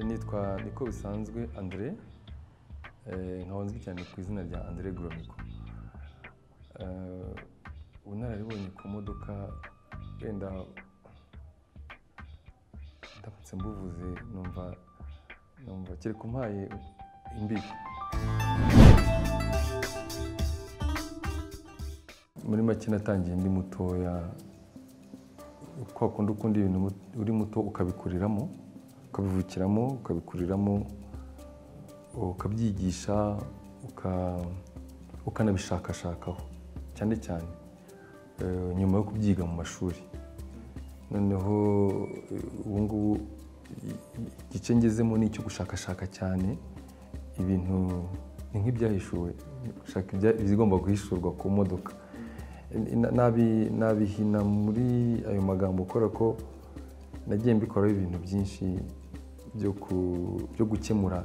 nitwa niko bisanzwe andire nkabonzwe cyane ku izina rya andire goromiko ubunararibonye ku modoka wenda ndamutse mbuvuze numva numva kereka umpaye imbibi muri make natangiye ndi mutoya kwa kundi ukunda ibintu uri muto ukabikuriramo ukabivukiramo ukabikuriramo ukabyigisha uka- ukanabishakashakaho cyane cyane eh, nyuma yo kubyiga mu mashuri noneho eh, ubu ngubu i- igice ngezemo ni icyo gushakashaka cyane ibintu ni nk'ibyahishuwe gushaka ibya- ibigomba guhishurwa ku modoka Na- nabi- nabihina muri ayo magambo ukora ko nagiye mbikoraho ibintu byinshi byo ku- byo gukemura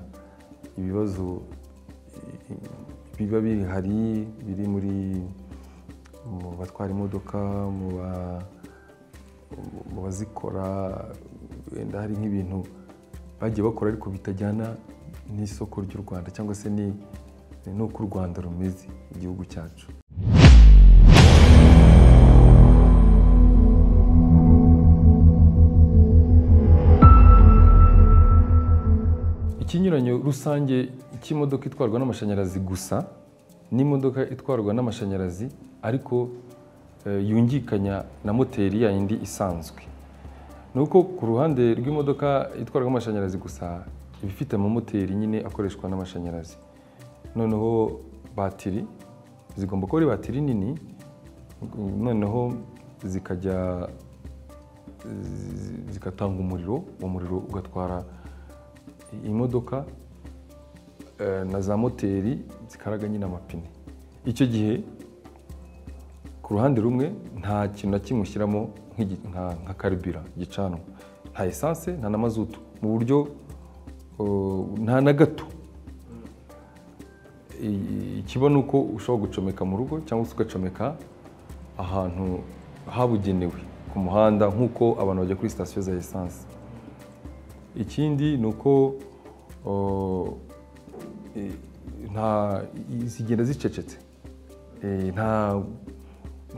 ibibazo i- i- biba bihari biri muri mu batwara imodoka mu ba- mu bazikora wenda hari nk'ibintu bagiye bakora ariko bitajyana n'isoko ry'u rwanda cyangwa se ni n'uko u rwanda rumeze igihugu cyacu ikinyuranyo rusange cy'imodoka itwarwa n'amashanyarazi gusa n'imodoka itwarwa n'amashanyarazi ariko eh, yungikanya na moteri yayindi isanzwe ni uko ku ruhande rw'imodoka itwarwa n'amashanyarazi gusa iba ifite amamoteri nyine akoreshwa n'amashanyarazi noneho batiri zigomba kuba ari batiri nini noneho zikajya zi- zigatanga umuriro uwo muriro ugatwara imodoka eh, na za moteri zikaraga nyine amapine icyo gihe ku ruhande rumwe nta kintu na kimwe ushyiramo nk'igi- nka- nka karibira gicanwa nta esanse nta na mazutu mu buryo oh, nta na gato I- ikiba ni uko ushobora gucomeka mu rugo cyangwa se ugacomeka ahantu habugenewe ku muhanda nk'uko abantu bajya kuri sitasiyo za esanse ikindi ni uko o, e, nta i- zigenda zicecetse E, nta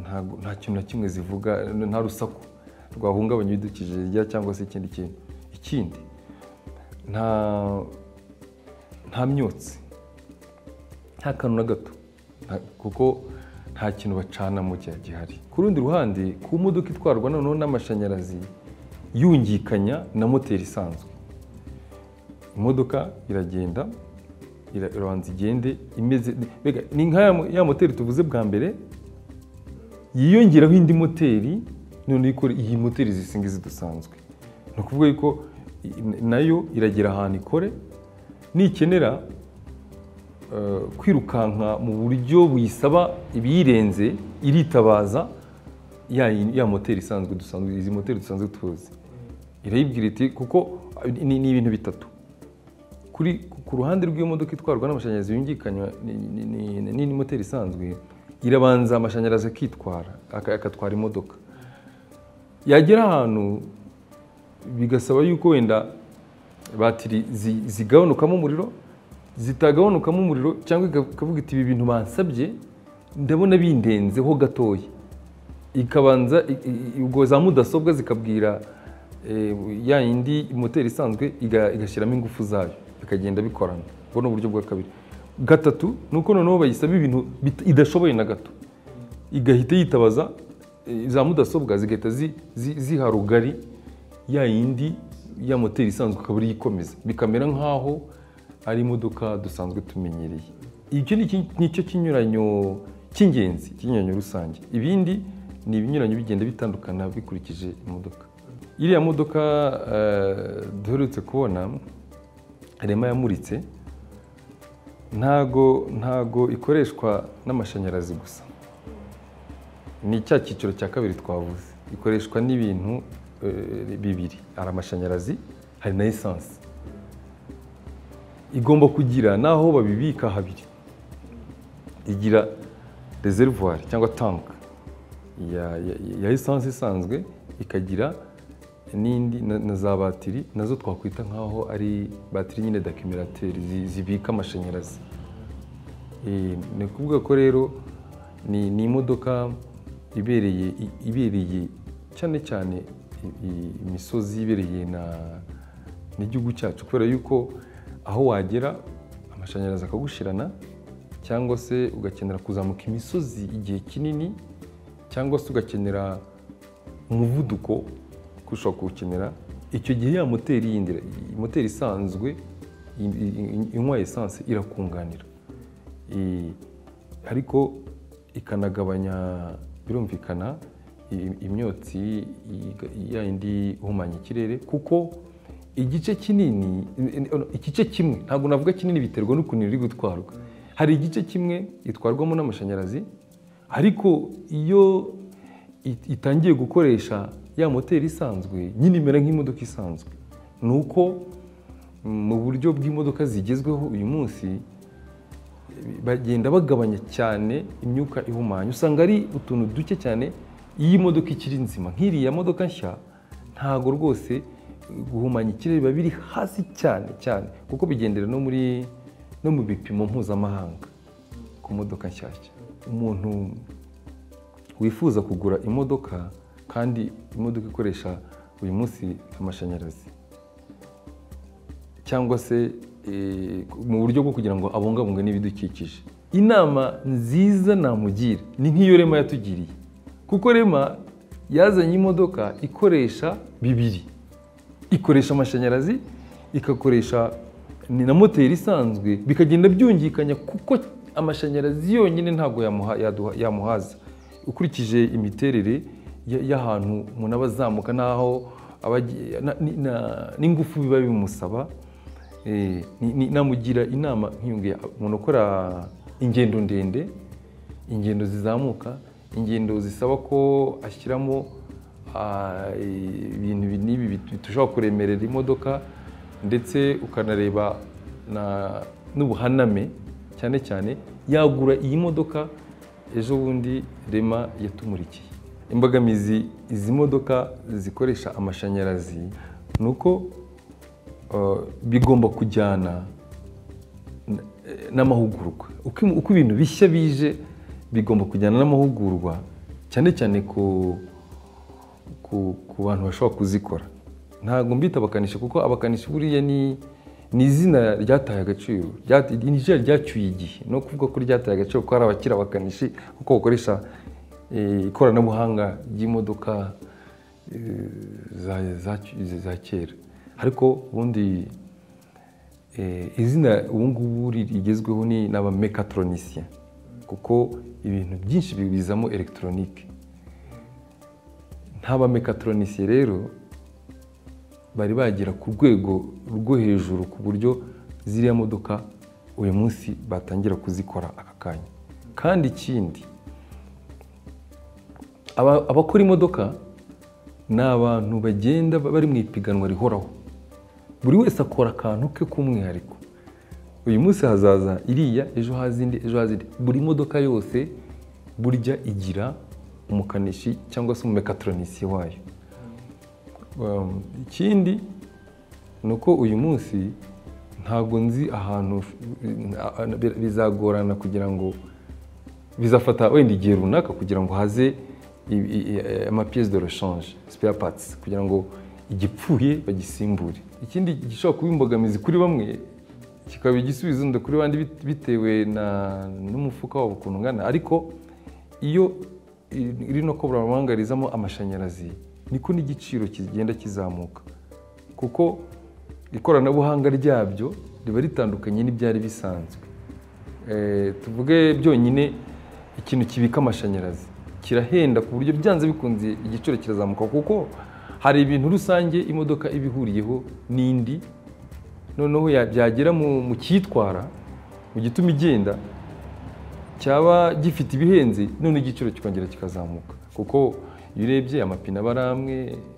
nta- nta kintu na kimwe zivuga nta rusaku rwahungabanya ibidukikije rya cyangwa se ikindi kintu ikindi nta nta myotsi nta kantu na gato Nta- kuko nta kintu bacanamo cya gihari ku rundi ruhande ku modoka itwarwa noneho n'amashanyarazi yungikanya na moteri isanzwe imodoka iragenda ira- irabanza igende imeze mbega ni nka ya mo- ya moteri tuvuze bwa mbere yiyongeraho indi moteri noneho ikora iyi moteri zisinga zidusanzwe ni ukuvuga yuko i- nayo iragera ahantu ikore nikenera eh, kwirukanka mu buryo buyisaba ibiyirenze iritabaza ya, ya moteri isanzwe dusanzwe izi moteri dusanzwe tuzi irayibwira iti kuko ni, ni ibintu bitatu kuri ku ruhande rw'iyo modoka itwarwa n'amashanyarazi yungikanywa ni- ni- ni- ni- ni moteri isanzwe irabanza amashanyarazi akitwara aka- akatwara imodoka yagera ahantu bigasaba yuko wenda batiri zi- zigabanukamo umuriro zitagabanukamo umuriro cyangwa ika- ikavuga iti ibi bintu bansabye ndabona bindenzeho gatoya ikabanza i- i- ubwo za mudasobwa zikabwira eh, ya yindi moteri isanzwe iga- igashyiramo ingufu zayo bikagenda bikorana ubwo ni uburyo bwa kabiri gatatu ni uko noneho bayisaba ibintu bit- idashoboye na gato igahita yitabaza eh, za mudasobwa zigahita zi- zi- ziha rugari ya yindi ya moteri isanzwe ikaba ariyo ikomeza bikamera nk'aho ari imodoka dusanzwe tumenyereye icyo ni iki- ni cyo kinyuranyo cy'ingenzi ikinyuranyo rusange ibindi ni ibinyuranyo bigenda bitandukana bikurikije imodoka iriya modoka eh, duherutse kubona rema yamuritse ntago ntago ikoreshwa n'amashanyarazi gusa ni cya cyiciro cya kabiri twavuze ikoreshwa n'ibintu eh, bibiri hari amashanyarazi hari na esanse igomba kugira n'aho babibika habiri igira reservoir cyangwa tank ya, ya, ya esanse isanzwe ikagira n'indi na na za batiri nazo twakwita nk'aho ari batiri nyine dakimirateri zi- zibika amashanyarazi Eh, ni ukuvuga ko rero ni ni imodoka ibereye i- ibereye cyane cyane i- i- imisozi ibereye na n'igihugu cyacu kubera yuko aho wagera amashanyarazi akagushirana cyangwa se ugakenera kuzamuka imisozi igihe kinini cyangwa se ugakenera umuvuduko ko ushobora kuwukenera icyo gihe ya moteri yindi moteri isanzwe i- i- inywa esanse irakunganira I- ariko ikanagabanya birumvikana i- imyotsi i- ya yindi ihumanya ikirere kuko igice kinini igice kimwe ntabwo navuga kinini biterwa n'ukuntu iri gutwarwa hari igice kimwe itwarwamo n'amashanyarazi ariko iyo it- itangiye gukoresha ya moteri isanzwe nyine imera nk'imodoka isanzwe ni uko mu buryo bw'imodoka zigezweho uyu munsi bagenda bagabanya cyane imyuka ihumanya usanga ari utuntu duke cyane iyo imodoka ikiri nzima nk'iriya modoka nshya ntago rwose guhumanya ikirere biba biri hasi cyane cyane kuko bigendera no muri no mu bipimo mpuzamahanga ku modoka nshyashya umuntu wifuza kugura imodoka kandi imodoka ikoresha uyu munsi amashanyarazi cyangwa se eh, mu buryo bwo kugira ngo abungabunge n'ibidukikije inama nziza namugira ni nk'iyo rema yatugiriye kuko rema yazanye imodoka ikoresha bibiri ikoresha amashanyarazi igakoresha ni na moteri isanzwe bikagenda byungikanya kuko amashanyarazi yonyine ntabwo yamuha- yaduha- yamuhaza ukurikije imiterere ya- y'ahantu umuntu aba azamuka n'aho aba agiye- na- ni- na- n'ingufu biba bimusaba Eh, ni- ni- namugira inama nk'iyo ngiyo umuntu ukora ingendo ndende ingendo zizamuka ingendo zisaba ko ashyiramo ah, ibintu ibi n'ibi bitu- bitushobora kuremerera imodoka ndetse ukanareba na- n'ubuhaname cyane cyane yagura iyi modoka ejo bundi rema yatumurikiye imbogamizi izi modoka zikoresha amashanyarazi ni uko eh, bigomba kujyana n'amahugurwa uko uko ibintu bishya bije bigomba kujyana n'amahugurwa cyane cyane ku ku- ku bantu bashobora kuzikora ntabwo mbita abakanishi kuko abakanishi buriya ni ni izina ryataye agaciro rya- ni izina ryacyuye igihe no kuvuga ko ryataye agaciro kuko hari abakiri abakanishi kuko bakoresha eh, ikoranabuhanga ry'imodoka eh, za- za- za kera ariko ubundi Eh, izina ubu ngubu ri- rigezweho ni n'abamekatronisiya kuko ibintu byinshi bibizamo elegitoronike nk'abamekatronisiye rero bari bagera ku rwego rwo hejuru ku buryo ziriya modoka uyu munsi batangira kuzikora aka kanya kandi ikindi aba- abakora imodoka ni abantu bagenda bari mu ipiganwa rihoraho buri wese akora akantu ke k'umwihariko uyu munsi hazaza iriya ejo haza indi ejo haza indi buri modoka yose burya igira umukanishi cyangwa se umumekatronisiye wayo Um, ikindi ni uko uyu munsi ntabwo nzi ahantu bizagorana kugira ngo bizafata wenda igihe runaka kugira ngo haze amapiyesi de reshanje spare parts kugira ngo igipfuye bagisimbure ikindi gishobora kuba imbogamizi kuri bamwe kikaba igisubizo ndetse kuri bandi bit- bitewe na- n'umufuka wabo ukuntu ungana ariko iyo i- rino koburamahanga rizamo amashanyarazi niko n'igiciro kigenda kizamuka kuko ikoranabuhanga ryabyo riba ritandukanye n'ibyari bisanzwe Eh, tuvuge byonyine ikintu kibika amashanyarazi kirahenda ku buryo byanze bikunze igiciro kirazamuka kuko hari ibintu rusange imodoka iba ihuriyeho n'indi noneho ya- byagera mu mu kiyitwara mu gituma igenda cyaba gifite ibihenze none igiciro kikongera kikazamuka kuko iyo urebye amapine aba ari amwe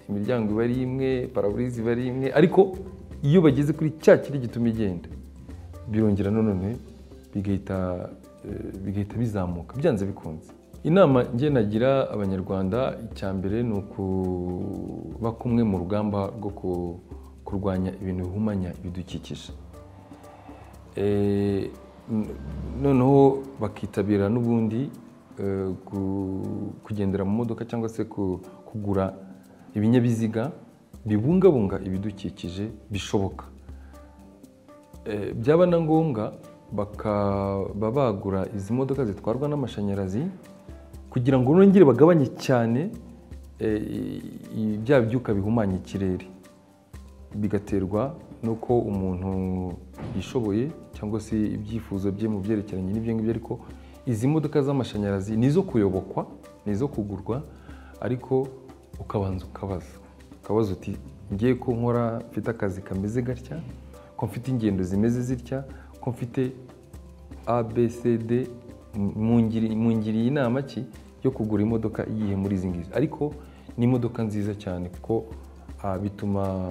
imiryango iba ari imwe paraburizi iba ari imwe ariko iyo bageze kuri cya kiri gituma igenda birongera none bigahita eh, bigahita bizamuka byanze bikunze inama njye nagira abanyarwanda icya mbere ni ukuba kumwe mu rugamba rwo ku- kurwanya ibintu bihumanya ibidukikije Eh, n- noneho bakitabira n'ubundi eh, gu- kugendera mu modoka cyangwa se ku- kugura ibinyabiziga bibungabunga ibidukikije bishoboka Eh, byaba na ngombwa bakaba bagura izi modoka zitwarwa n'amashanyarazi kugira ngo nongere bagabanye cyane eh, i- i- bya byuka bihumanya ikirere bigaterwa n'uko umuntu yishoboye cyangwa se ibyifuzo bye mu byerekeranye n'ibyo ngibyo ariko izi modoka z'amashanyarazi ni izo kuyobokwa ni izo kugurwa ariko ukabanza ukabaza ukabaza uti ngiye ko nkora mfite akazi kameze gatya ko mfite ingendo zimeze zitya ko mfite abcd mungiriye inama ki yo kugura imodoka iyihe muri izi ngizi ariko ni imodoka nziza cyane kuko ah, bituma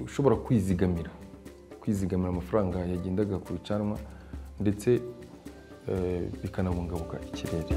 ushobora kwizigamira kwizigamira amafaranga yagendaga ku bicanwa ndetse eh, bikanabungabunga ikirere